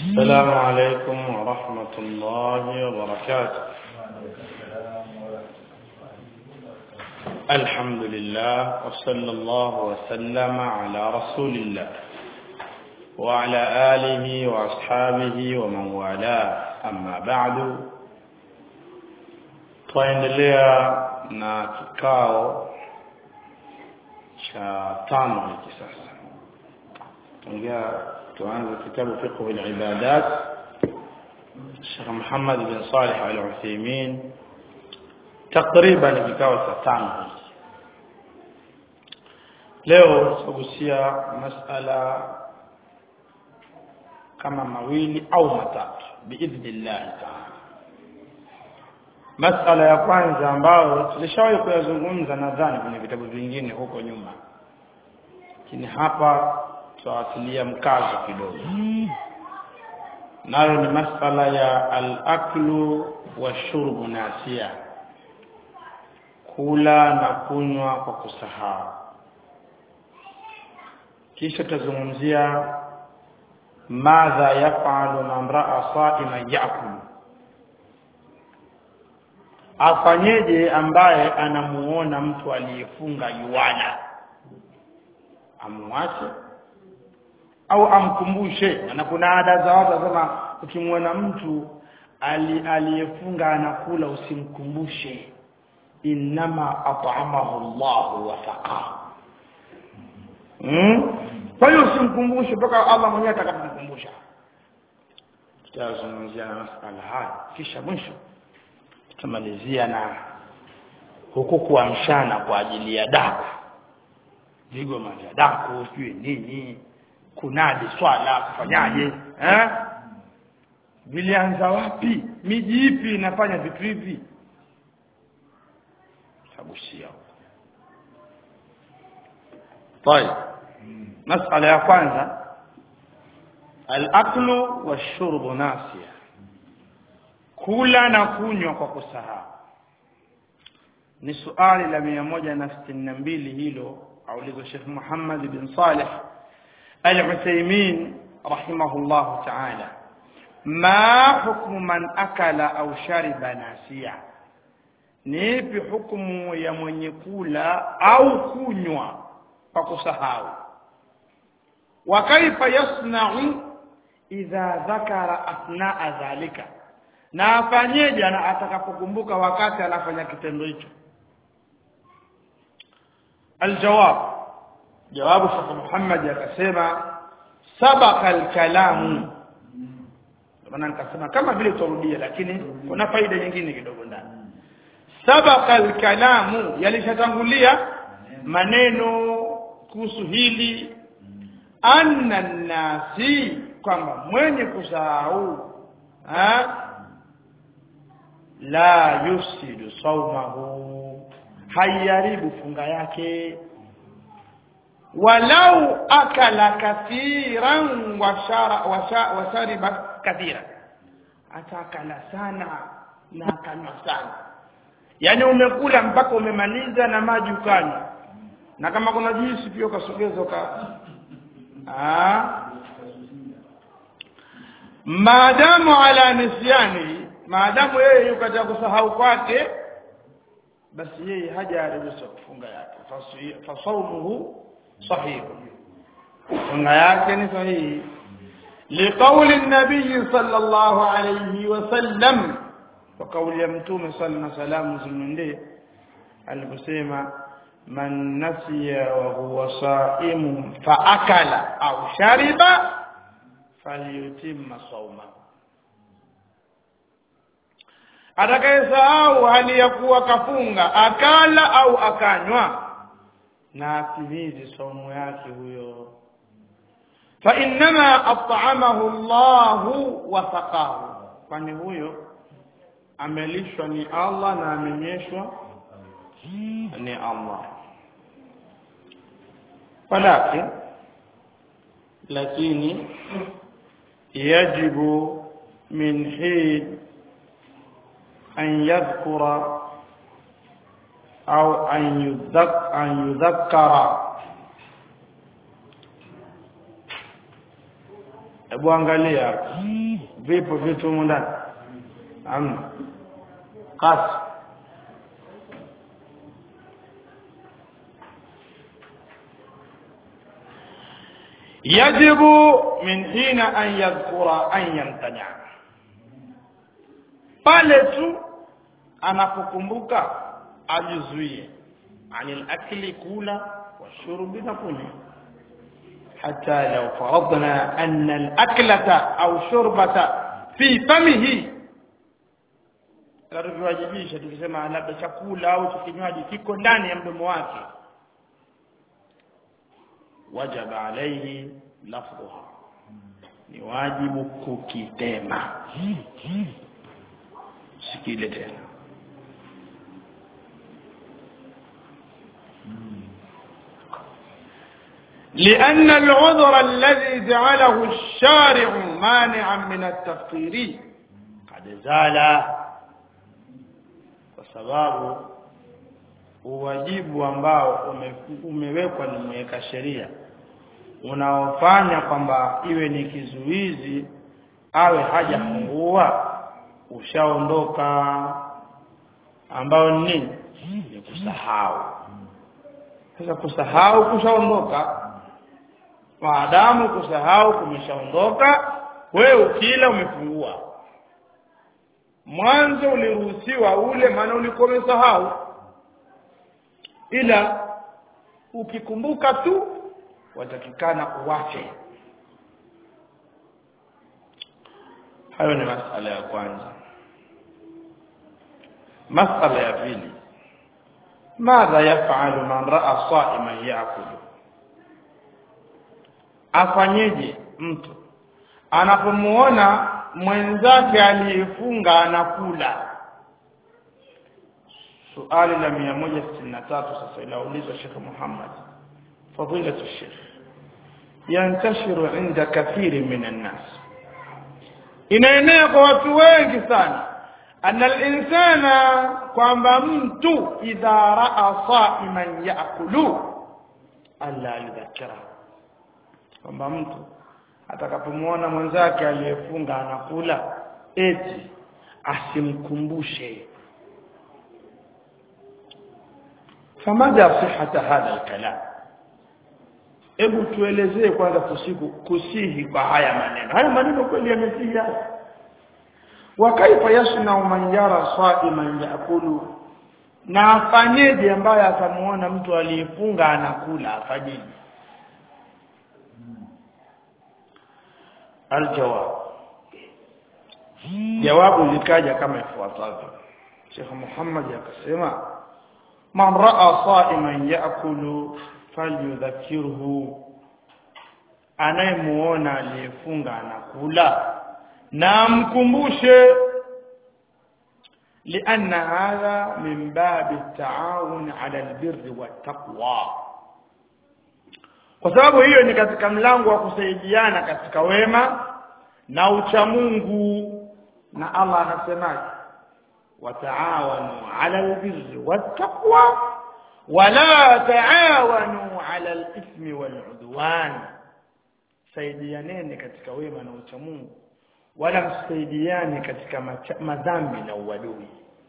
السلام عليكم ورحمة الله وبركاته الحمد لله وصلى الله وسلم على رسول الله وعلى آله وأصحابه ومن والاه أما بعد twaendelea na kikao cha tano hiki sasa tangia tuanze kitabu fiqh al-ibadat Sheikh Muhammad bin Salih al-Uthaymeen takriban kikao cha tano hiki leo tutagusia masala kama mawili au matatu biidhnillah ta'ala masala ya kwanza ambayo tulishawahi kuyazungumza nadhani kwenye vitabu vingine huko nyuma lakini hapa tutawatilia mkazo kidogo nayo ni masala ya al-aklu wa shurbu nasia kula na kunywa kwa kusahau kisha tutazungumzia madha yafalu man raa sa'iman yakulu afanyeje ambaye anamuona mtu aliyefunga yuana amwache au amkumbushe na kuna ada za watu wasema ukimwona mtu aliyefunga anakula usimkumbushe innama at'amahu Allah wa saqahu hmm? kwa hiyo usimkumbushe mpaka Allah mwenyewe atakapomkumbusha tutazungumzia na masala haya kisha mwisho tutamalizia na huku kuamshana kwa ajili ya daku vigoma vya daku sijui nini kunadi swala kufanyaje eh vilianza wapi miji ipi inafanya vitu hivi tagusia طيب مسألة ya kwanza al-aklu wash-shurbu nasiya kula na kunywa kwa kusahau ni suali la 162 hilo aulizwa Sheikh Muhammad bin Saleh Al-Uthaymeen rahimahullah ta'ala ma hukmu man akala au shariba nasiya ni ipi hukumu ya mwenye kula au kunywa kwa kusahau wa kaifa yasna'u idha dhakara athnaa dhalika na afanyeje na atakapokumbuka wakati anafanya kitendo hicho aljawab jawabu Sheikh Muhammad akasema sabaka alkalamu maana nikasema kama vile turudia lakini kuna faida nyingine kidogo ndani sabaka alkalamu yalishatangulia maneno kuhusu hili anna nasi kwamba mwenye kusahau la yufsidu saumahu hayaribu funga yake walau akala kathiran wa shariba kathira atakala sana na akanywa sana yani umekula mpaka umemaliza na maji ukanywa na kama kuna juisi pia ukasogeza ka ah maadamu ala nisyani maadamu yeye yuko katika kusahau kwake basi yeye hajaruhusiwa kufunga yake fasaumuhu sahih funga yake ni sahihi liqauli nabii sallallahu alayhi wasallam kwa kauli ya mtume sallallahu salamu zimwendee aliposema man nasiya wa huwa saimun fa akala au shariba falyutimma sawmahu atakayesahau hali ya kuwa kafunga akala au akanywa na atimize saumu yake huyo fa innama at'amahu Allahu wa saqahu kwani huyo amelishwa ni Allah na amenyeshwa ni Allah walakin lakini yajibu min hin أن يذكر أو أن يذكر, أن يذكر hebu angalia hapo vipo vitu humu ndani amna kasi yajibu min hina an yadhkura an yamtania pale tu anapokumbuka ajizuie anil akli kula washurbi na kunywa حتى لو فرضنا أن الأكلة أو شربة في فمه tukiwajibisha tukisema labda chakula au kinywaji kiko ndani ya mdomo wake wajaba alaihi lafdhuha ni wajibu kukitema sikile tena لأن العذر الذي جعله الشارع مانعا من التفطير قد زال sababu uwajibu ambao ume, umewekwa ni mweka sheria unaofanya kwamba iwe ni kizuizi awe hajafungua ushaondoka ambao ni nini ni kusahau sasa kusahau kushaondoka maadamu kusahau kumeshaondoka wewe ukila umefungua mwanzo uliruhusiwa ule maana ulikuwa umesahau ila ukikumbuka tu watakikana uwache hayo ni masala ya kwanza masala ya pili madha yafalu man raa saiman yakulu afanyeje mtu anapomuona mwenzake aliyefunga anakula suali la 163 sasa ilaulizwa Sheikh Muhammad fadilatu Sheikh yantashiru inda kathiri min nas inaenea kwa watu wengi sana anna al-insana kwamba mtu idha raa saiman yaakulu alla yudhakkira kwamba mtu atakapomuona mwenzake aliyefunga anakula eti asimkumbushe famaja sihata hadha alkalam hebu tuelezee kwanza kusiku kusihi kwa haya maneno haya maneno kweli yamesihi wa kaifa yasna man yara saiman yakulu na afanyeje ambaye atamuona mtu aliyefunga anakula afanyeje aljawab jawabu likaja kama ifuatavyo Sheikh Muhammad akasema man raa saiman yaakulu falyudhakirhu anayemuona aliyefunga anakula na mkumbushe لأن هذا من باب التعاون على البر والتقوى kwa sababu hiyo ni katika mlango wa kusaidiana katika wema na uchamungu na Allah anasemaje wataawanu ala albirri wattaqwa wala taawanu ala alithmi waludwan saidianeni katika wema na uchamungu wala msaidiane katika madhambi na uadui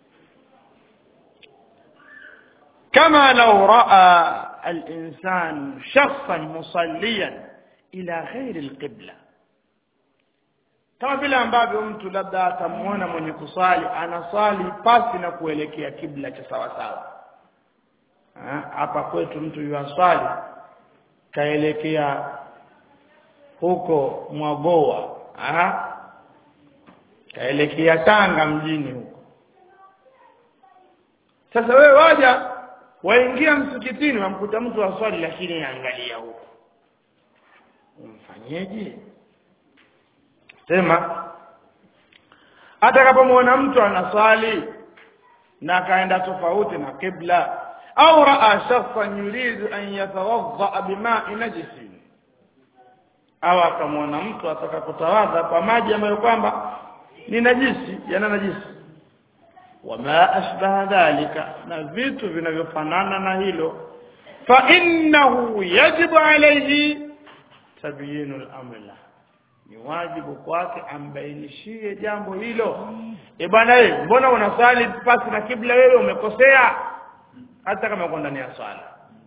kama law raa الإنسان شخصا مصليا إلى غير القبلة kama vile ambavyo mtu labda atamuona mwenye kusali anasali pasi na kuelekea kibla cha sawa sawa hapa kwetu mtu yuaswali kaelekea huko Mwagoa aha kaelekea Tanga mjini huko sasa wewe waja waingia msikitini wamkuta mtu aswali lakini angalia huko umfanyeje sema atakapomwona mtu anaswali na akaenda tofauti na kibla au raa shakhsan yuridu an yatawadda bima'i najisin au akamwona mtu ataka kutawadha kwa maji ambayo kwamba ni najisi yana najisi wama ashbaha dhalika na vitu vinavyofanana na hilo fa innahu yajibu alayhi tabyinu al-amr ni wajibu kwake ambainishie jambo hilo e bwana wewe mbona unasali pasi na kibla wewe umekosea hata kama uko ndani ya swala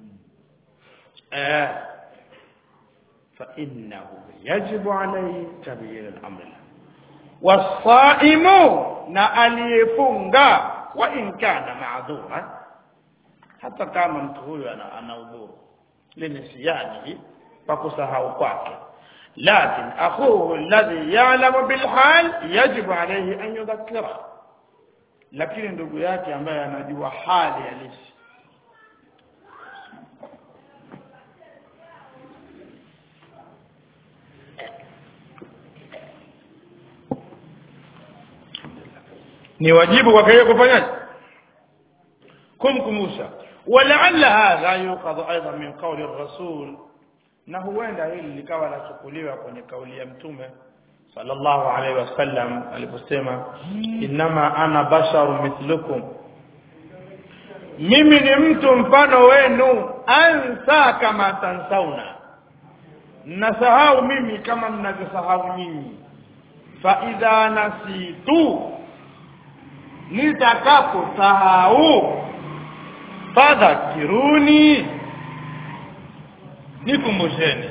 eh fa innahu yajibu alayhi tabyin al-amr wasaimu na aliyefunga wa in kana ma'dhura hata kama mtu huyo ana, ana udhuru linisiyani pa kusahau kwake لكن أخوه الذي يعلم بالحال يجب عليه أن يذكره lakini ndugu yake ambaye anajua hali halisi ni wajibu kwake yeye kufanyaje kumkumbusha walaalla hadha yuqadhu aidan min qawli ar-rasul na huenda hili likawa lachukuliwa kwenye kauli ya mtume sallallahu alaihi wasallam aliposema innama ana basharu mithlukum mimi ni mtu mfano wenu ansa kama tansauna nasahau mimi kama mnavyosahau nyinyi fa idha nasitu nitakaposahau fadhakiruni nikumbusheni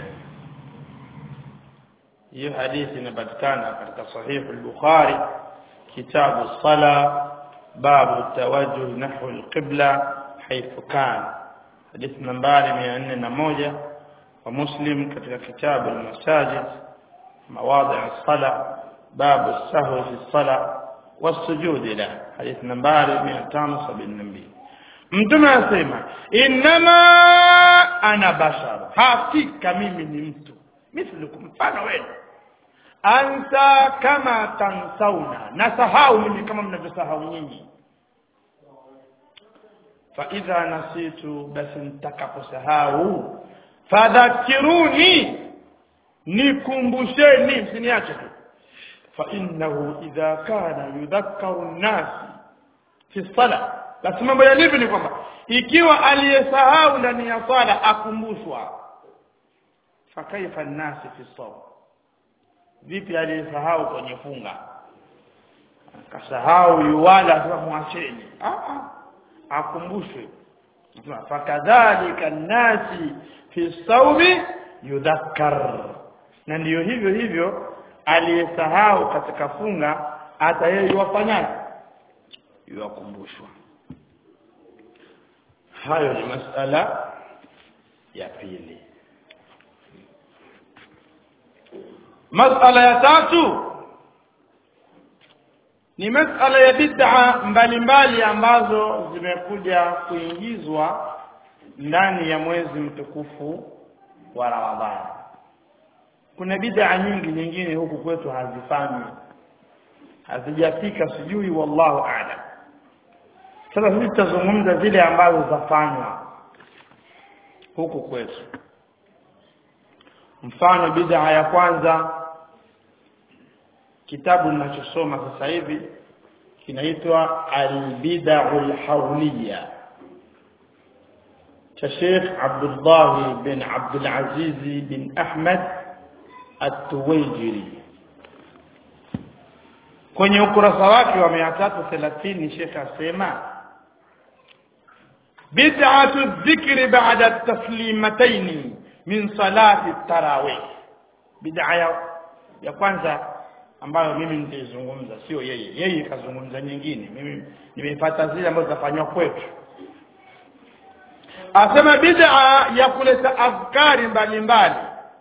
hiyo hadithi inapatikana katika sahihu al-Bukhari kitabu sala babu tawajjuh nahwu al-qibla haythu kan hadithi nambari 401 wa Muslim katika kitabu al-masajid mawadhi' as-sala babu as-sahwi fi as-sala was-sujud la hadithi nambari 572 mtume anasema inma ana bashar hakika mimi ni mtu mithlukum mfano wenu anta kama tansauna nasahau mimi kama mnavyosahau nyinyi fa idha nasitu basi nitakaposahau fadhakiruni nikumbusheni msiniache tu fa innahu idha kana yudhakkaru an-nas fi sala basi mambo yalivyo ni kwamba ikiwa aliyesahau ndani ya swala akumbushwa fakaifa nasi fi sawm vipi aliyesahau kwenye funga akasahau yuwala sasa mwacheni ah akumbushwe fakadhalika nasi fi sawmi yudhakkar na ndiyo hivyo hivyo aliyesahau katika funga hata yeye yuwafanyaje yuwakumbushwa hayo ni masala ya pili masala ya tatu ni masala ya bid'a mbalimbali ambazo zimekuja kuingizwa ndani ya mwezi mtukufu wa Ramadhani kuna bid'a nyingi nyingine huku kwetu hazifanywi hazijafika sijui wallahu a'lam sasa sisi tutazungumza zile ambazo zafanywa huku kwetu mfano bid'a ya kwanza kitabu ninachosoma sasa hivi kinaitwa al-bid'ul hawliya cha Sheikh Abdullah bin Abdul Aziz bin Ahmad At-Tuwaijiri kwenye ukurasa wake wa 330 Sheikh asema bid'atu dhikri ba'da at-taslimatayn min salati at-tarawih bid'a ya, ya kwanza ambayo mimi nitaizungumza sio yeye yeye kazungumza nyingine mimi nimeipata zile ambazo zafanywa kwetu asema bid'a ya kuleta afkari mbalimbali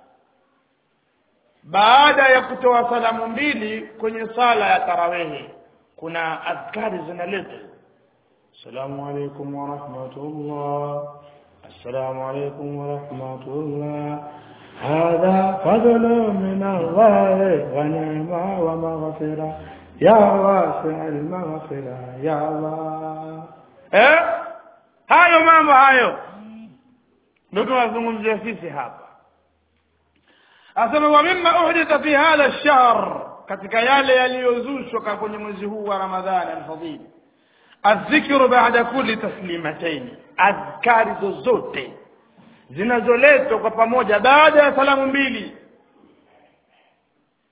baada ya kutoa salamu mbili kwenye sala ya tarawehi kuna adhkari zinaletwa assalamu alaykum wa rahmatullah assalamu alaykum wa rahmatullah هذا فضل من الله ونعمة ومغفرة يا واسع المغفرة يا الله eh hayo mambo hayo ndio tunazungumzia sisi hapa asema wa mimma uhditha fi hadha ash-shahr katika yale yaliyozushwa kwenye mwezi huu wa Ramadhani al-fadhil adh-dhikru ba'da kulli taslimatayn adhkari zozote zinazoletwa kwa pamoja baada ya salamu mbili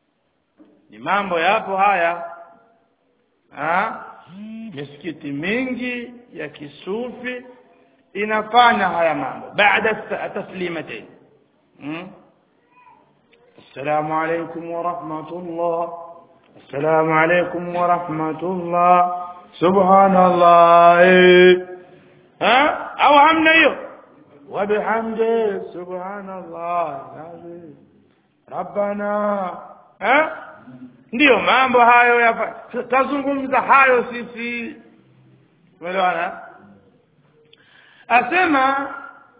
ni mambo yapo haya ha? misikiti mingi ya kisufi inafanya haya mambo baada taslimatain hmm? السلام عليكم ورحمة الله السلام عليكم ورحمة الله سبحان الله ها أو همنا وبحمده سبحان الله العظيم ربنا ها ndiyo mambo hayo yafa tazungumza hayo sisi umeelewana asema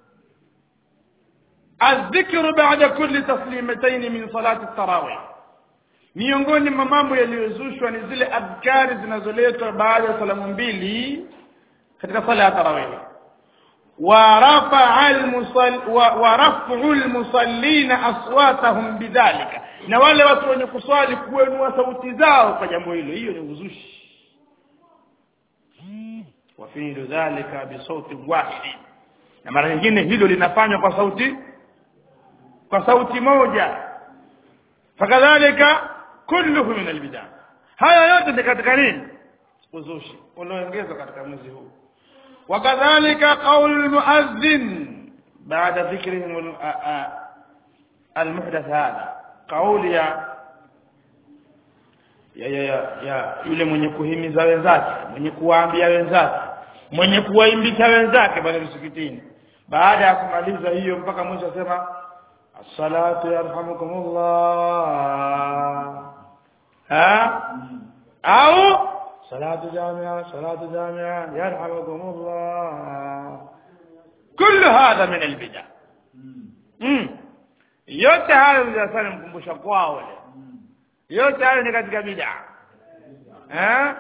الذكر بعد كل تسليمتين من صلاة التراويح miongoni mwa mambo yaliyozushwa ni zile adhkari zinazoletwa baada ya salamu mbili katika sala ya tarawih wa rafu lmusallina aswatahum bidhalika na wale watu wenye kuswali kuenua sauti zao kwa jambo hilo hiyo ni uzushi wafilu dhalika bisauti wahid na mara nyingine hilo linafanywa kwa sauti kwa sauti moja fakadhalika kulluhu min albidaa haya yote ni katika nini uzushi ulioongezwa katika mwezi huu wakadhalika qaulu lmuadhin baada dhikrihim almuhdath hadha kauli ya ya, ya, ya, ya yule mwenye kuhimiza wenzake mwenye kuwaambia wenzake mwenye kuwaimbisha wenzake pale msikitini baada ya kumaliza hiyo mpaka mwisho asema الصلاة يرحمكم الله ها أو صلاة جامعة صلاة جامعة يرحمكم الله كل هذا من البدع mm. yote hayo mjasani mkumbusha kwao wale yote hayo ni katika bid'a eh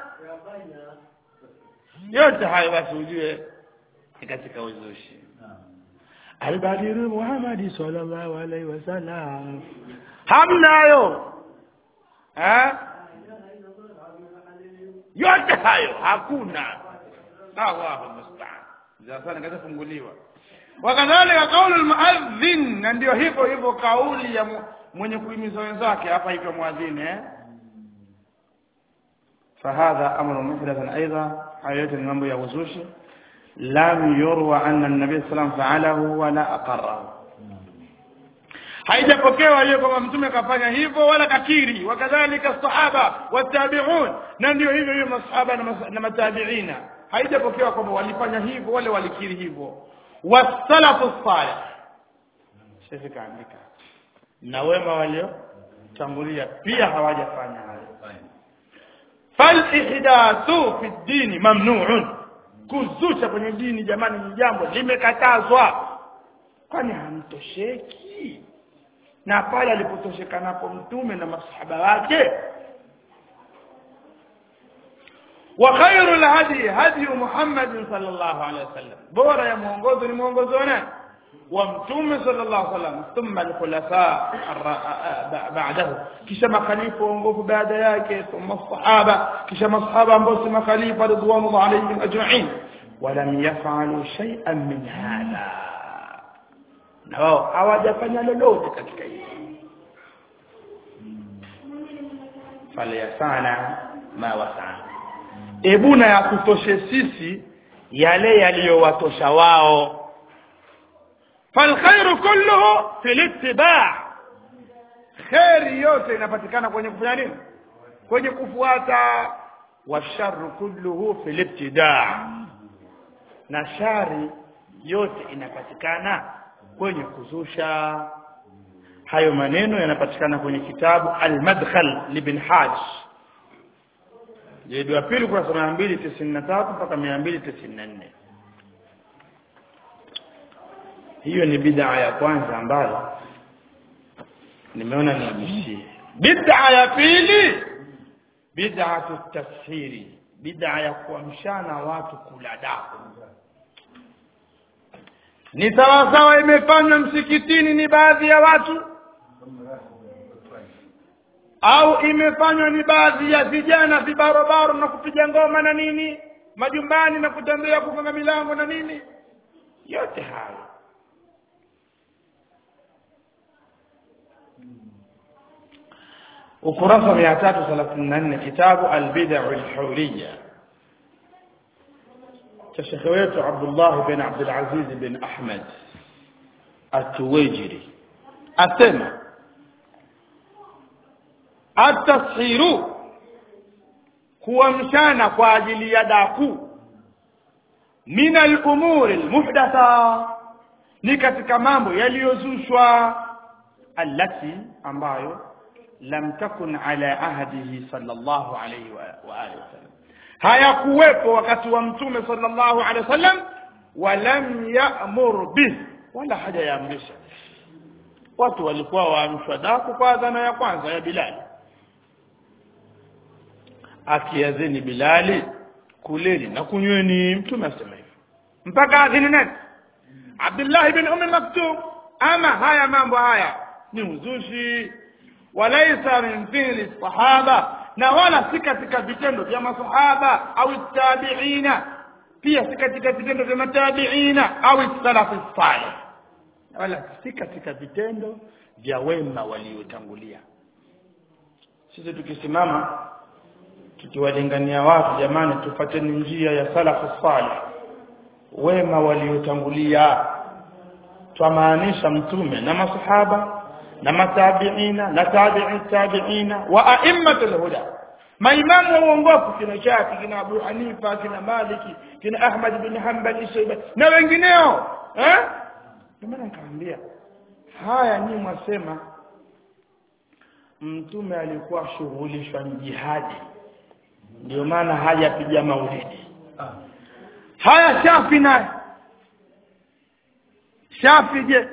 yote hayo basi ujue ni katika uzushi albadiru muhammadi sallallahu alaihi wasallam hamnayo eh yote hayo hakuna Allahu musta'an sasa nikaza funguliwa wakadhalika kaulu almuadhin na ndio hivyo hivyo kauli ya mwenye kuhimiza wenzake hapa hivyo muadhin eh فهذا امر محدث ايضا حياه المambo ya uzushi لم يروى أن النبي صلى الله عليه وسلم فعله ولا أقره haijapokewa hiyo kwamba mtume kafanya hivyo wala kakiri wakadhalika sahaba watabiun na ndio hivyo hiyo masahaba na matabiina haijapokewa kwamba walifanya hivyo wale walikiri hivyo wasalafu salih shehe kaandika na wema waliotangulia pia hawajafanya hayo falihdathu fi ddini mamnuun kuzusha kwenye dini jamani ni jambo limekatazwa kwani hamtosheki na pale alipotoshekanapo mtume na masahaba wake wa khairu lhadi hadi muhammadin sallallahu alaihi wasallam bora ya mwongozo ni mwongozo wa nani wa mtume sallallahu alaihi wasallam thumma alkhulafa ba'dahu kisha makhalifa waongofu baada yake thumma sahaba kisha masahaba ambao si makhalifa ridwanullah alaihim ajma'in walam yaf'alu shay'an min hadha na wao hawajafanya lolote katika hili falyasana ma wasana ebuna ya kutoshe sisi yale yaliyowatosha wao falkhairu kulluhu fil ittiba' khairi yote inapatikana kwenye kufanya nini kwenye kufuata washarru kulluhu fil ibtida' na shari yote inapatikana kwenye kuzusha hayo maneno yanapatikana kwenye kitabu al-madkhal libn hajj jildi ya pili kurasa mia mbili tisini na tatu mpaka mia mbili tisini na nne hiyo ni bid'a ya kwanza ambayo nimeona nigusie bid'a ya pili bid'atu tafsiri bid'a ya kuamshana watu kula daku ni sawasawa imefanywa msikitini ni baadhi ya watu au imefanywa ni baadhi ya vijana vibarobaro na kupiga ngoma na nini majumbani na kutembea kufunga milango na nini yote hayo ukurasa 334 kitabu albid'u alhuriyya cha shekhe wetu Abdullah bin Abdul Aziz bin Ahmad At-Tuwajiri asema at-tashiru kuamshana kwa ajili ya daku min al-umuri al-muhdatha ni katika mambo yaliyozushwa allati ambayo lam takun ala ahdihi sallallahu alayhi wa, wa alihi wasallam hayakuwepo wakati wa mtume sallallahu alayhi wasallam walam ya'mur bih wala haja yaamrisha watu walikuwa waamshwa daku kwa adhana ya kwanza ya Bilal akiazini Bilali kuleni na kunyweni mtume asema hivyo mpaka adhini nani Abdullah ibn Umm Maktum ama haya mambo haya ni uzushi walaisa min fi'li sahaba na wala si katika vitendo vya masahaba au tabiina pia si katika vitendo vya matabiina au salafi salih wala si katika vitendo vya wema waliotangulia sisi tukisimama tukiwalingania watu jamani tufateni njia ya salafu salih wema waliotangulia twamaanisha mtume na masahaba na matabiina na tabi'i tabiina wa a'immatul huda maimamu wa uongofu kina Shafi kina Abu Hanifa kina Maliki kina Ahmad bin Hanbal Shayba na wengineo eh ndio nikamwambia haya nyinyi mwasema mtume alikuwa shughulishwa jihadi ndio maana hajapiga maulidi haya Shafi naye Shafi je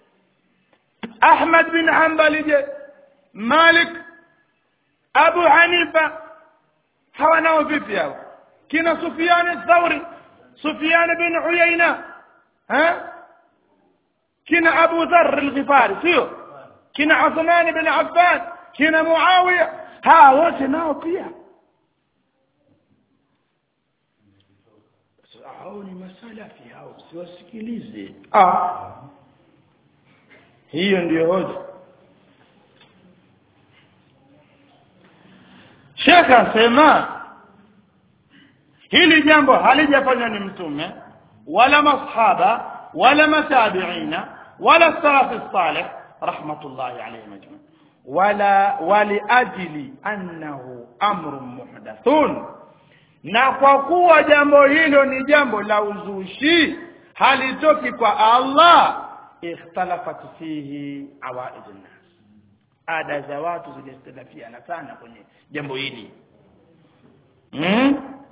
Ahmad bin Hanbali je Malik Abu Hanifa hawa nao vipi hao kina Sufyan Thauri Sufyan bin Uyayna ha kina Abu Dharr al-Ghifari sio kina Uthman bin Affan kina Muawiya hawa wote nao pia hao ni masalafi hao siwasikilize ah hiyo ndiyo hoja Sheikh asema hili jambo halijafanywa ni mtume wala masahaba wala matabiina wala salafi salih rahmatullahi alayhi majma wala wali ajli annahu amrun muhdathun na kwa kuwa jambo hilo ni jambo la uzushi halitoki kwa Allah ikhtalafat fihi awaid nas ada za watu zilizotilafiana sana kwenye jambo hili hmm?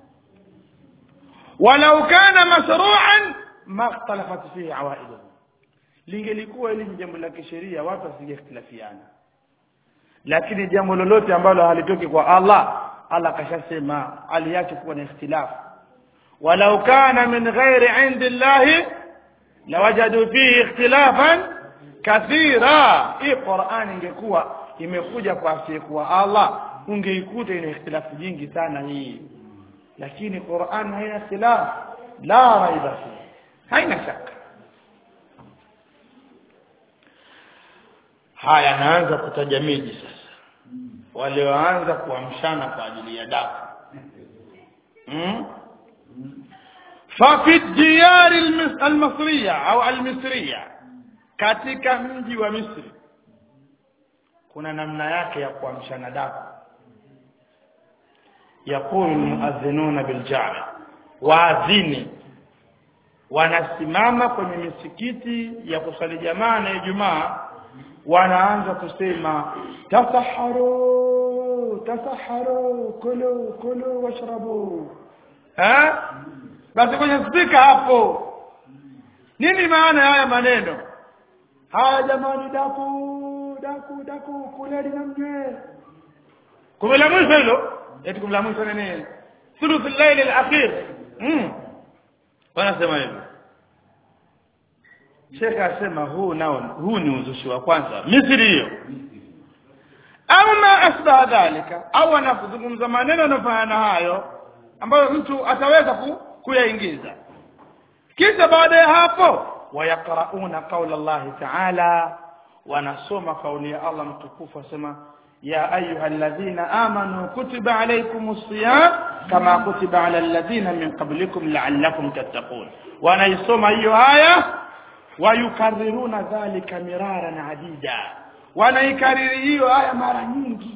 walau kana mashru'an ma ikhtalafat fihi awaid lingelikuwa hili ni jambo la kisheria watu wasingekhtilafiana lakini jambo lolote ambalo halitoki kwa Allah Allah kashasema aliache kuwa na ikhtilafu walau kana min ghairi indi llahi lawajadu fihi ikhtilafan kathira hii Qur'an ingekuwa imekuja kwa asiyekuwa Allah ungeikuta ina ikhtilafu nyingi sana hii lakini Qur'an haina ikhtilaf la raiba fi haina shaka haya naanza kutaja miji sasa walioanza kuamshana kwa ajili ya daku hmm? ففي الديار المصرية أو المصرية katika mji wa Misri kuna namna yake ya kuamshana daku yakulu muadhinuna biljami waadhini wanasimama kwenye misikiti ya kusali jamaa na Ijumaa wanaanza kusema tasaharu tasaharu kulu kulu washrabu eh basi kwenye spika hapo nini maana haya maneno haya jamani daku daku daku kuleni na mjwe kumbe la mwisho hilo eti kumbe la mwisho nini thuluth al-layl al-akhir mm wanasema hivyo Sheikh asema huu nao huu ni uzushi wa kwanza Misri hiyo au ma asbaha dhalika au anazungumza maneno yanayofanana hayo ambayo mtu ataweza ku, kuyaingiza kisha baada ya hapo wayaqrauna qaula Allah ta'ala wanasoma kauli ya Allah mtukufu asema ya ayuha alladhina amanu kutiba alaykumus siyam kama kutiba ala alladhina min qablikum la'allakum tattaqun wanaisoma hiyo aya wayukarriruna dhalika miraran adida wanaikariri hiyo aya mara nyingi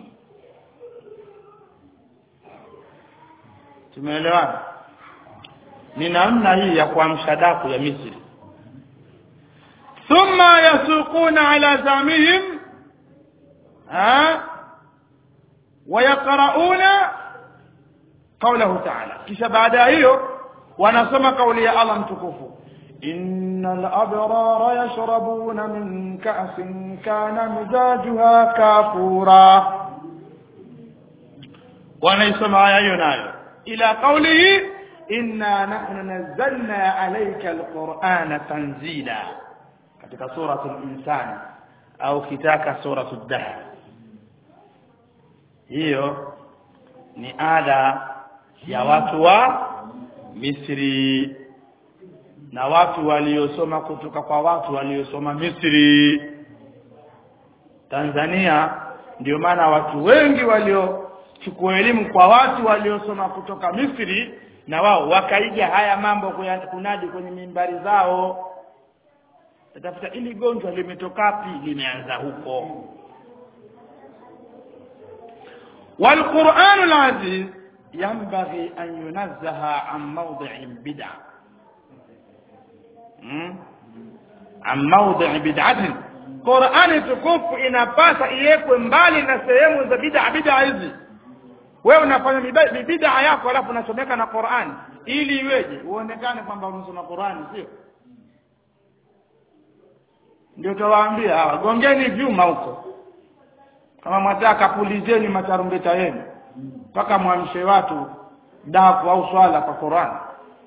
tumeelewana ni namna hii ya kuamsha daku ya Misri thumma yasuquna ala zamihim ha wayaqrauna qawlahu ta'ala kisha baada ya hiyo wanasoma kauli ya Allah mtukufu innal abrara yashrabuna min ka'sin kana mizajuha kafura wanaisoma aya hiyo nayo ila qawlihi inna nahnu nazzalna alayka alqur'ana tanzila katika suratul insan au kitaka suratul dahr hiyo ni ada ya watu wa Misri na watu waliosoma kutoka kwa watu waliosoma Misri Tanzania ndio maana watu wengi waliochukua elimu kwa watu waliosoma kutoka Misri na wao wakaiga haya mambo kunadi kwenye mimbari zao tafuta ili gonjwa limetokapi limeanza huko والقرآن العزيز ينبغي أن ينزه عن موضع بدعة عن موضع بدعة Qur'ani tukufu inapasa iwekwe mbali na sehemu za bid'a bid'a hizi wewe unafanya bid'a yako alafu unasomeka na Qur'ani ili iweje uonekane kwamba unasoma Qur'ani sio ndio tawaambia hawa gongeni vyuma huko kama mwataka pulizeni matarumbeta yenu mpaka mwamshe watu daku au swala kwa Qur'an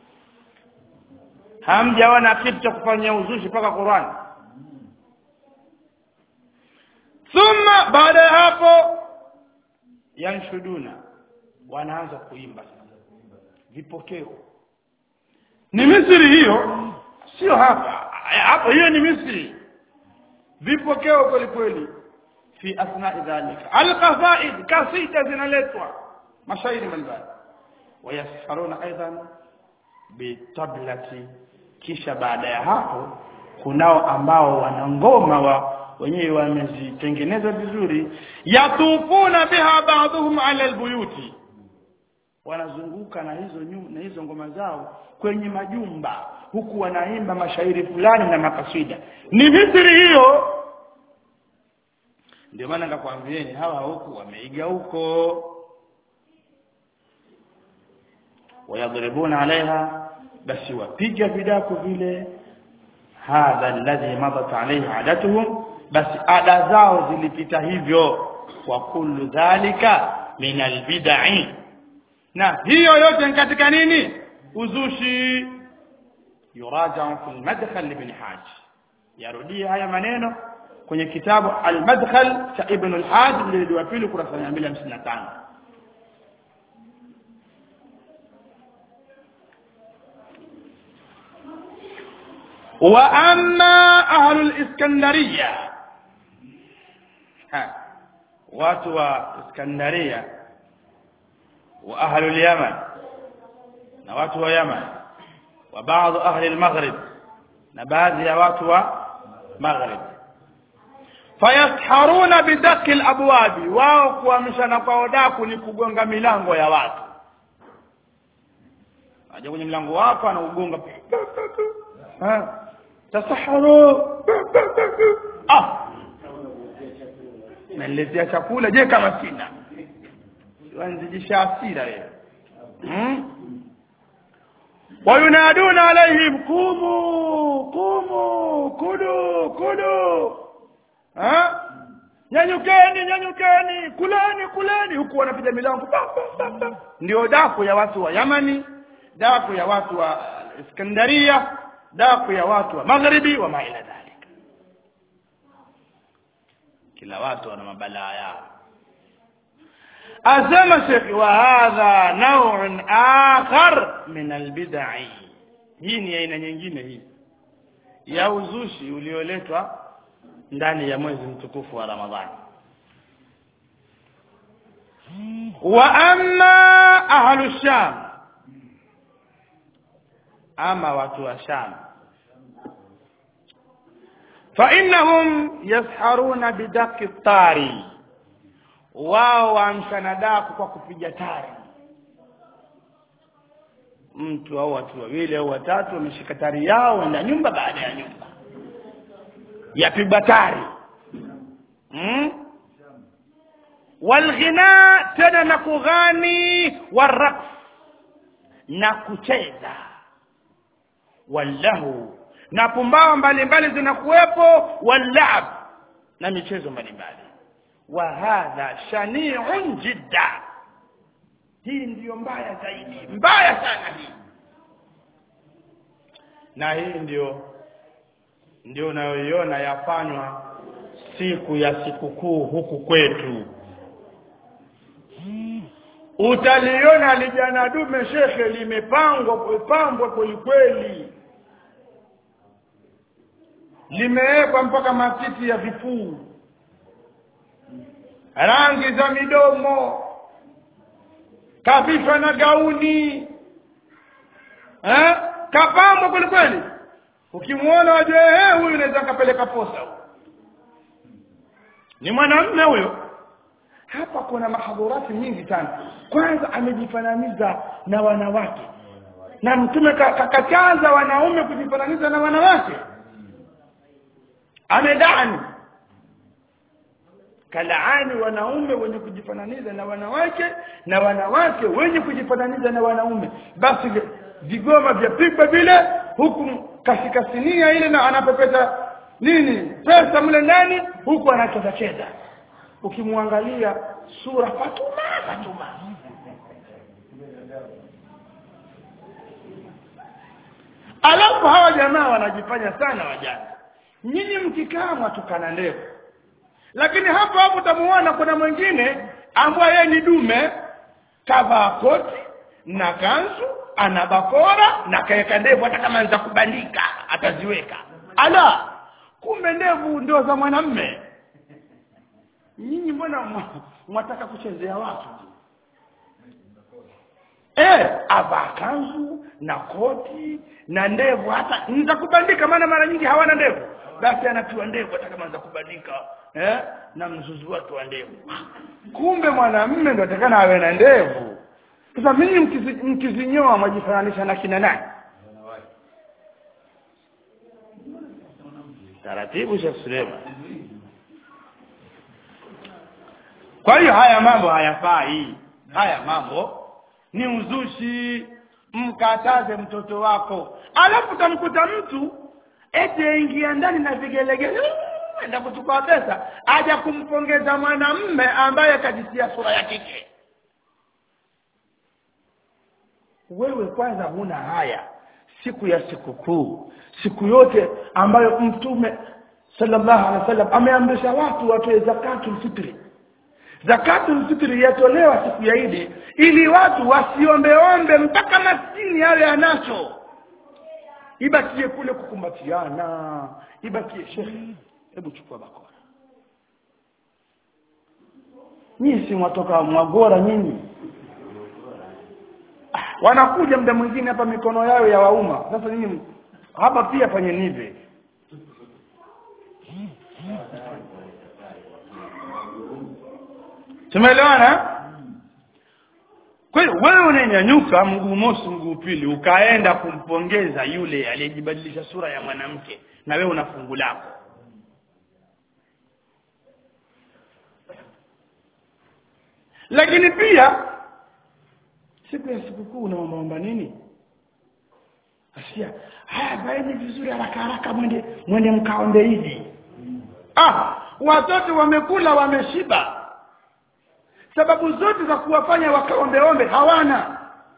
hamjaona kitu cha kufanyia uzushi mpaka Qur'an thumma baada ya hapo yanshuduna wanaanza kuimba vipokeo ni Misri hiyo sio hapa hapo hiyo ni Misri vipokeo kweli kweli fi asna'i dhalika alqasaid kasida zinaletwa mashairi mbalimbali wayasharuna aidan bitablati kisha baada ya hapo kunao ambao wana ngoma wa wenyewe wamezitengeneza vizuri yatufuna biha ba'dhum ala albuyuti wanazunguka na hizo nyum, na hizo ngoma zao kwenye majumba huku wanaimba mashairi fulani na makasida ni Misri hiyo ndio maana nikakwambieni hawa huku wameiga huko wayadribuna alaiha basi wapiga vidaku vile hadha alladhi madat alayhi adatuhum basi ada zao zilipita hivyo wa kullu dhalika min albid'i na hiyo yote ni katika nini uzushi yuraja fi almadkhal ibn hajj yarudia haya maneno kwenye kitabu al-madkhal cha ibn al-hajj mjilidi wa pili kurasa 255 واما اهل الاسكندريه ها watu wa iskandaria wa ahli al-yaman na watu wa yaman wa baadhi ahli al-maghrib na baadhi ya watu wa maghrib fayasharuna bidaki al-abwabi wao kuamshana kwa odaku ni kugonga milango ya watu aje kwenye mlango wako anaugonga tasaharu ah naletea chakula je kama sina wanzijisha hasira wewe hmm? wayunaduna alaihim kumu kumu kudu kudu ha nyanyukeni nyanyukeni kuleni kuleni huku wanapiga milango ndio daku ya watu wa Yamani daku ya watu wa Iskandaria daku ya watu wa magharibi wa maila dhalika kila watu wana mabalaa yao asema shekhi wa hadha naw'un akhar min albid'i hii ni aina nyingine hii ya uzushi ulioletwa ndani ya mwezi mtukufu wa Ramadhani wa amma ahlu sham ama watu wa sham فإنهم يسحرون بدق الطاري wao waamshana daku kwa kupiga tari mtu au watu wawili au watatu wameshika tari yao na nyumba baada ya nyumba yapigwa tari hmm? walghina tena na kughani waraqs na kucheza wallahu na pumbao mbalimbali zinakuwepo wallab na michezo mbalimbali wa hadha shani'un jidda hii ndiyo mbaya zaidi mbaya sana hii na hii ndio ndio unayoiona yafanywa siku ya sikukuu huku kwetu utaliona lijana dume shekhe limepangwa pambwa kwelikweli limewekwa mpaka matiti ya vifuu rangi za midomo kavishwa na gauni eh? kapambwa kwelikweli ukimwona wajue eh, huyu unaweza kapeleka posa ni mwanamume huyo hapa kuna mahadhurati nyingi sana kwanza amejifananiza na wanawake na mtume kakataza wanaume kujifananiza na wanawake amedani kalaani wanaume wenye kujifananiza na wanawake na wanawake wenye kujifananiza na wanaume basi vigoma vyapigwa vile huku kasikasinia ile na anapepeta nini pesa mle ndani huku anacheza cheza ukimwangalia sura fatuma fatuma alafu hawa jamaa wanajifanya sana wajana nyinyi mkikaa mwatukana ndevu lakini hapo hapo utamuona kuna mwingine ambaye yeye ni dume kavaa koti na kanzu ana bakora na kaeka ndevu hata kama za kubandika ataziweka ala kumbe ndevu ndio za mwanamme nyinyi mbona mwataka kuchezea watu eh avaa kanzu na koti na ndevu hata za kubandika maana mara nyingi hawana ndevu basi anatiwa ndevu hata kama za kubandika eh na mzuzu wake wa ndevu kumbe mwanamume ndo atakana awe na ndevu sasa mimi mkizi, mkizinyoa mwajifananisha na kina nani taratibu Sheikh Suleiman kwa hiyo haya mambo hayafai haya mambo ni uzushi mkataze mtoto wako alafu utamkuta mtu eti aingia ndani na vigelegele enda kuchukua pesa aja kumpongeza mwanamme ambaye akajisia sura ya kike wewe kwanza huna haya siku ya sikukuu siku yote ambayo mtume sallallahu alaihi wasallam ameamrisha watu watoe zakatul fitri zakatul fitri yatolewa siku ya Idi ili watu wasiombeombe mpaka maskini yawe anacho ibakie kule kukumbatiana ibakie shekhe hebu chukua bakora nyinyi si mwatoka mwagora nyinyi wanakuja muda mwingine hapa mikono yao ya wauma sasa nyinyi hapa pia fanyeni hivi tumeelewana kwa hiyo wewe unanyanyuka mguu mosi mguu pili ukaenda kumpongeza yule aliyejibadilisha sura ya mwanamke na wewe una fungu lako lakini pia siku ya sikukuu unaombaomba nini asikia haya baeni vizuri haraka haraka mwende mwende mkaombe hivi ah watoto wamekula wameshiba sababu zote za kuwafanya wakaombeombe hawana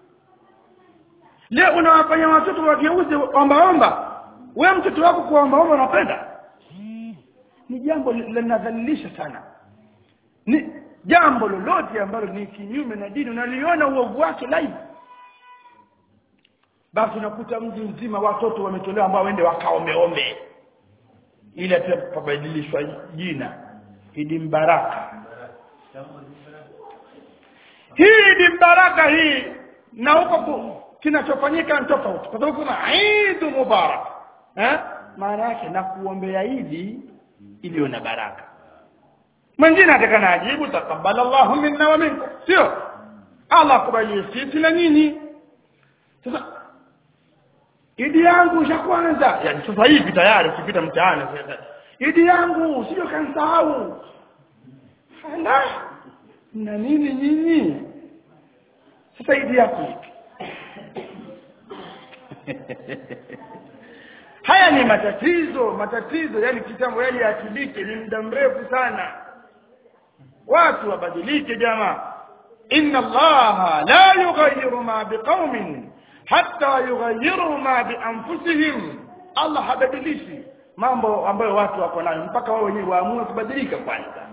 leo unawafanya watoto wageuze ombaomba we mtoto wako kuombaomba unapenda ni jambo linadhalilisha sana ni jambo lolote ambalo ni kinyume na dini unaliona uovu wake live basi unakuta mji mzima watoto wametolewa ambao waende wakaombeombe ili pabadilishwa jina idi mbaraka hii ni baraka hii na huko ku- kinachofanyika ni tofauti kwa sababu kuna Eid Mubarak eh maana yake na kuombea Idi iliyo na baraka mwingine atakana ajibu taqabbalallahu minna wa minkum sio Allah akubalie sisi na nyinyi sasa idi yangu ya kwanza yani sasa hivi tayari ukipita mtaani sasa idi yangu sio kansahau ala na nini nyinyi sasa idi yako ipi haya ni matatizo matatizo yani kitambo yale yatibike ni muda mrefu sana watu wabadilike jamaa inna allaha la yughayyiru ma biqaumin hatta yughayyiru ma bi anfusihim allah habadilishi mambo ambayo watu wako nayo mpaka wao wenyewe waamue kubadilika kwanza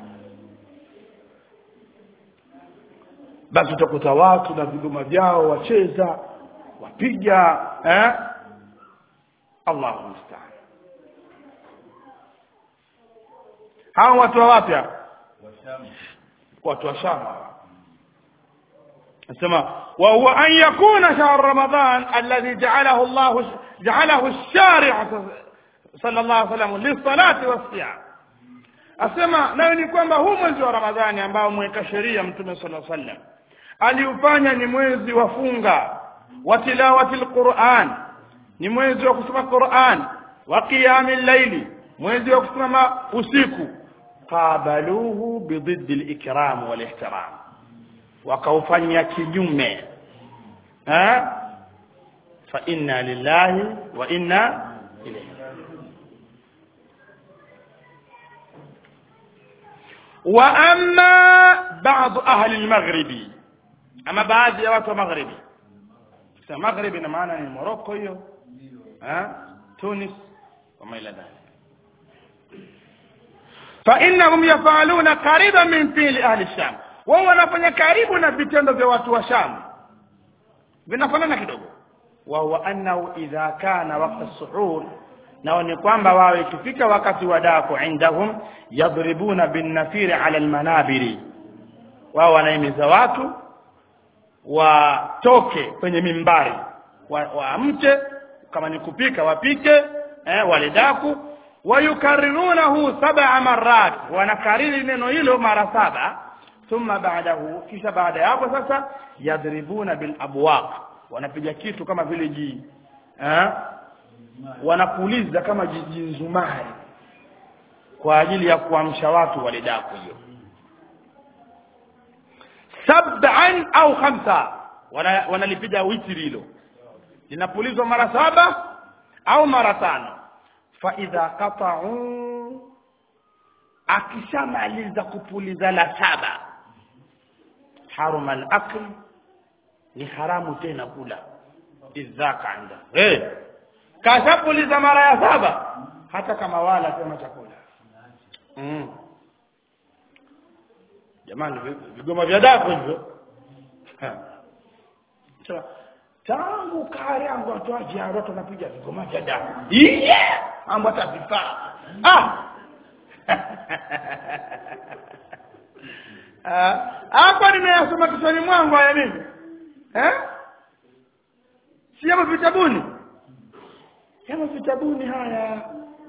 basi utakuta watu na vigoma vyao wacheza wapiga eh Allahu musta'an hao watu wa wapya watu wa Sham nasema wa huwa an yakuna shahr ramadan alladhi ja'alahu Allah ja'alahu ash-shari' sallallahu alayhi wasallam lis-salati was-siyam asema nayo ni kwamba huu mwezi wa Ramadhani ambao mweka sheria mtume sallallahu alayhi wasallam aliufanya ni mwezi wa funga wa tilawati al-Qur'an ni mwezi wa kusoma Qur'an wa qiyamil layli mwezi wa kusimama usiku qabaluhu bididdi al-ikram wal ihtiram wakaufanya kinyume eh fa inna lillahi wa inna ilayhi wa amma ba'd ahli al-maghribi ama baadhi ya watu wa maghribi sasa maghribi ina maana ni Morocco hiyo eh Tunis وما إلى ذلك فإنهم يفعلون قريبا من فعل أهل الشام wao wanafanya karibu na vitendo vya watu wa Sham vinafanana kidogo wa huwa annahu idha kana waqt as-suhur nao ni kwamba wao ikifika wakati wa daku indahum yadribuna bin nafiri ala al-manabiri wao wanaimiza watu watoke kwenye mimbari waamke wa kama ni kupika wapike eh, wale daku wayukarirunahu sab'a marrat wanakariri neno hilo mara saba thumma ba'dahu kisha baada ya hapo sasa yadribuna bil abwaq wanapiga kitu kama vile ji eh wanapuliza kama jijinzumari kwa ajili ya kuamsha watu wale daku hiyo sab'an au khamsa wanalipiga wana witri hilo linapulizwa mara saba au mara tano fa idha qata'u akishamaliza kupuliza la saba haruma al-akl ni haramu tena kula idhaka anda eh hey. kashapuliza mara ya saba hata kama wala tena chakula mm. jamani vigoma vya dako hivyo tangu kale yangu watoaji watu wanapiga vigoma vya damu iye ambo hata vifaa ah hapa nimeyasoma kichwani mwangu haya mimi eh si yapo vitabuni yapo vitabuni haya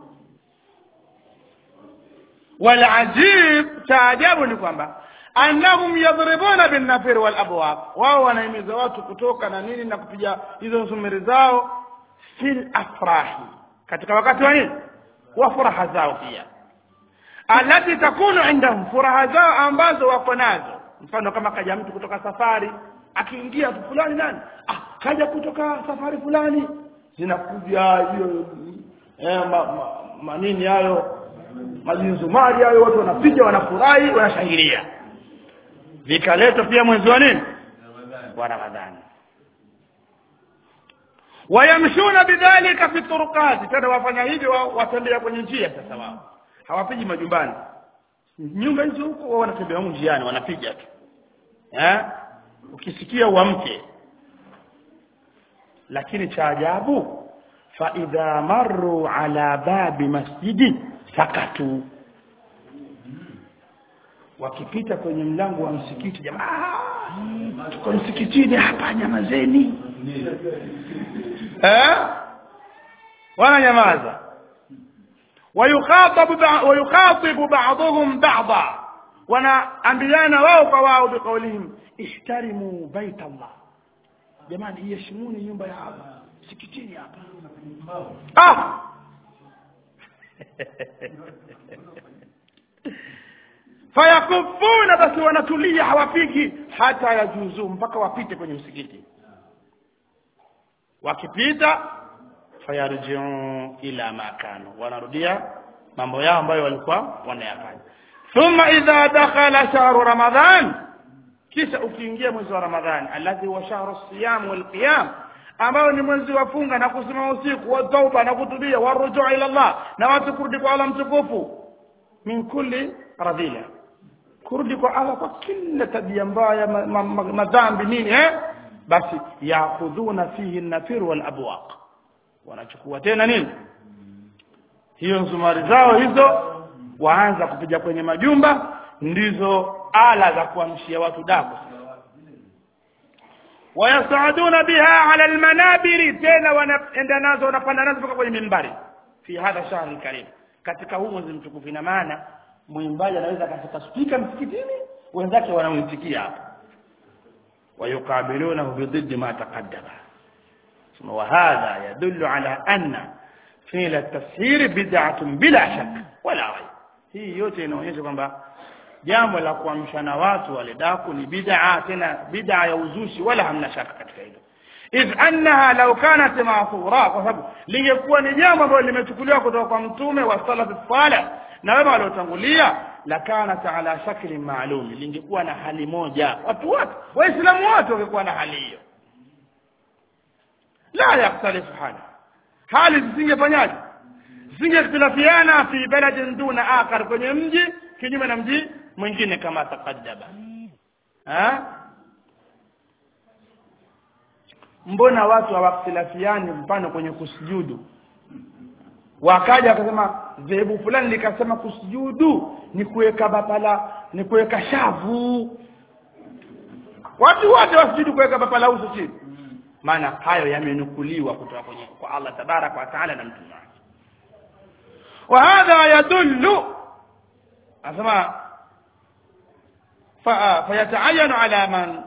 walajib taajabu ni kwamba annahum yadribuna bin nafir wal abwab wao wanahimiza watu kutoka na nini na kupiga hizo sumiri zao fil afrahi katika wakati wa nini wa furaha zao pia alati takunu indahum furaha zao ambazo wako nazo mfano kama kaja mtu kutoka safari akiingia tu fulani nani ah kaja kutoka safari fulani zinakuja hiyo eh, ma, ma, manini hayo mazinzumari hayo watu wanapiga wanafurahi wanashangilia vikaletwa pia mwezi wa nini wa ramadhani wayamshuna bidhalika fi turqati tena wafanya hivyo watembea kwenye njia sasa wao hawapigi majumbani nyumba hizo huko wao wanatembea huko njiani wanapiga tu eh ukisikia uamke lakini cha ajabu fa idha marru ala babi masjidi sakatu wakipita kwenye mlango wa msikiti jamaa tuko msikitini hapa nyamazeni eh wananyamaza ويخاطب بع- ويخاطب بعضهم بعضا wanaambiana wao kwa wao biqaulihim ihtarimu bait Allah jamani iheshimuni nyumba ya Allah sikitini hapa ah fayakufuna basi wanatulia hawapigi hata yajuzu mpaka wapite kwenye msikiti wakipita fayarjiu ila ma kanu wanarudia mambo yao ambayo walikuwa wanayafanya thumma idha dakhala shahru ramadhan kisha ukiingia mwezi wa ramadhani alladhi huwa shahru siyam wal qiyam ambao ni mwezi wa funga na kusimama usiku wa tauba na kutubia wa rujuu ila Allah na watu kurudi kwa Allah mtukufu min kulli radhila kurudi kwa Allah kwa kila tabia mbaya ma- ma- ma- madhambi nini eh basi yakhudhuna fihi an-nafir wal abwaq wanachukua tena nini hiyo nzumari zao hizo waanza kupiga kwenye majumba ndizo ala za kuamshia watu daku wayasaaduna biha ala almanabiri tena wanaenda nazo wanapanda nazo mpaka kwenye mimbari fi hadha shahri karim katika huu mwezi mtukufu ina maana mwimbaji anaweza akashika spika msikitini wenzake wanamwitikia hapo ويقابلونه بضد ما تقدم ثم وهذا يدل على أن فعل التسهير بدعة بلا شك ولا ريب hii yote inaonyesha kwamba jambo la kuamshana watu wale daku ni bid'a tena bid'a ya uzushi wala hamna shaka katika hilo idh annaha law kanat ma'thura kwa sababu lingekuwa ni jambo ambalo limechukuliwa kutoka kwa mtume wa salaf salih na wema waliotangulia la kanat ala shakli maalum lingekuwa na hali moja watu wote waislamu wote wangekuwa na hali hiyo la yaktalifu hali hali zisingefanyaje zingekhtalafiana fi baladin duna akhar kwenye mji kinyume na mji mwingine kama taqaddaba ha mbona watu hawakhtilafiani mfano kwenye kusujudu wakaja wakasema dhehebu fulani likasema kusujudu ni kuweka bapala ni kuweka shavu watu wote wasujudu kuweka bapala uso chini maana hayo yamenukuliwa kutoka kwenye kwa Allah tabarak wa taala na mtume wake وهذا يدل أسمع فيتعين على من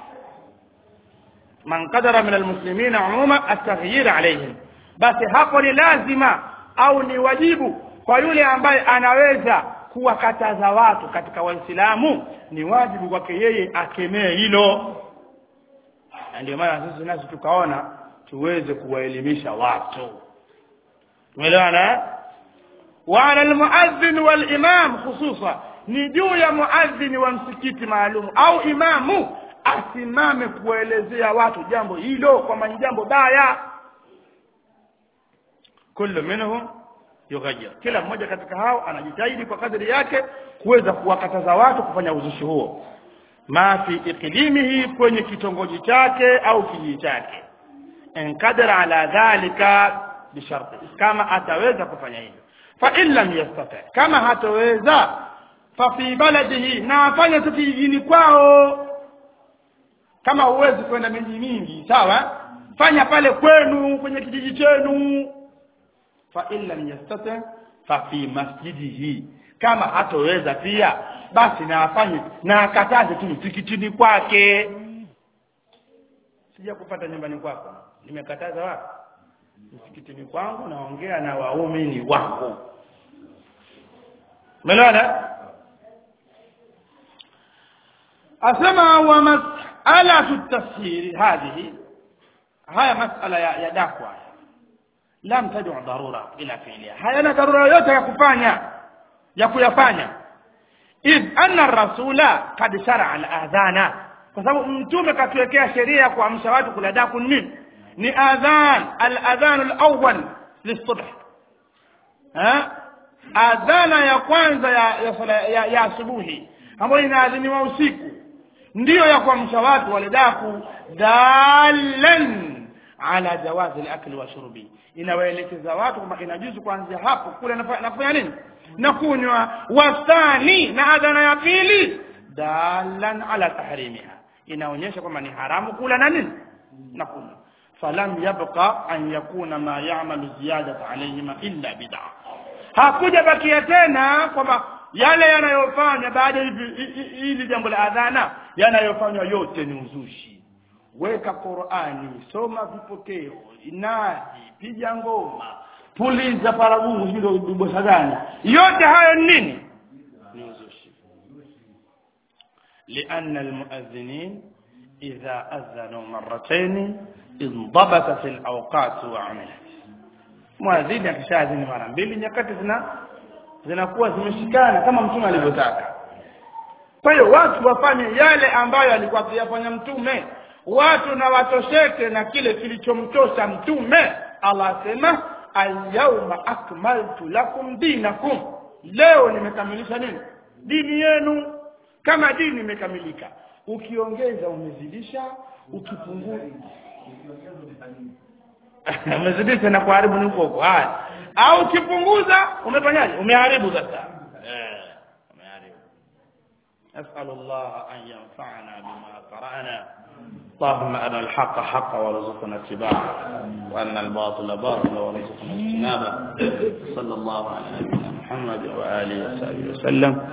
من قدر من المسلمين عموما التغيير عليهم بس hapo ni lazima au ni wajibu kwa yule ambaye anaweza kuwakataza watu katika waislamu ni wajibu kwake yeye akemee hilo na ndio maana sisi nasi tukaona tuweze kuwaelimisha watu tumeelewana وعلى المؤذن والإمام خصوصا ni juu ya muadhini wa msikiti maalum au imamu asimame kuwaelezea watu jambo hilo kwamba ni jambo baya kullu minhum yughayyir kila mmoja katika hao anajitahidi kwa kadri yake kuweza kuwakataza watu kufanya uzushi huo ma fi iklimihi kwenye kitongoji chake au kijiji chake in qadara ala dhalika bisharti kama ataweza kufanya hivyo fa in lam yastati kama hataweza fa fi baladihi na afanye tu kijijini kwao kama huwezi kwenda miji mingi sawa fanya pale kwenu kwenye kijiji chenu fa in lam yastati fa fi masjidihi kama hatoweza pia basi na afanye na akataze tu msikitini kwake sija kupata nyumbani kwako nimekataza wapi msikitini kwangu naongea na waumini wangu umeelewana asema wa mas'alatu tafsiri hadhihi haya mas'ala ya, ya dakwa lam tad'u darura ila fi'liha hayana darura yoyote ya kufanya ya kuyafanya idh anna rasula kad shar'a al-adhana kwa sababu mtume katuwekea sheria ya kuamsha watu kula daku nini ni adhan al-adhan al-awwal lis-subh ha adhana ya kwanza ya ya, sala- ya, ya asubuhi ambayo inaadhiniwa usiku ndiyo ya kuamsha watu wale daku dalan ala jawazi al-akli wa shurbi inawaelekeza watu kwamba inajuzu kuanzia hapo kule nafa- nafanya nini na kunywa wasani na adhana ya pili dalan ala tahrimiha inaonyesha kwamba ni haramu kula na nini na kunywa falam yabqa an yakuna ma ya'malu ziyadata alayhima illa bid'a hakuja bakia tena kwamba yale yanayofanya baada ya hivi- hi- hi- hili jambo la adhana yanayofanywa yote ni uzushi weka Qur'ani soma vipokeo inadi piga ngoma puliza paragumu hilo bosa gani yote hayo ni nini ni uzushi لأن المؤذنين إذا أذنوا مرتين انضبطت الأوقات وعملت mwadhini akishaadhini mara mbili nyakati zina zinakuwa zimeshikana kama mtume alivyotaka kwa hiyo watu wafanye yale ambayo alikuwa akiyafanya mtume watu na watosheke na kile kilichomtosha mtume Allah asema alyawma akmaltu lakum dinakum leo nimekamilisha nini dini yenu kama dini imekamilika ukiongeza umezidisha ukipunguza umezidisha na kuharibu ni huko huko haya au ukipunguza umefanyaje umeharibu sasa eh umeharibu نسأل الله أن ينفعنا بما قرأنا اللهم أرنا الحق حقا وارزقنا اتباعه وأرنا الباطل باطلا وارزقنا اجتنابه صلى الله على نبينا محمد وآله وصحبه وسلم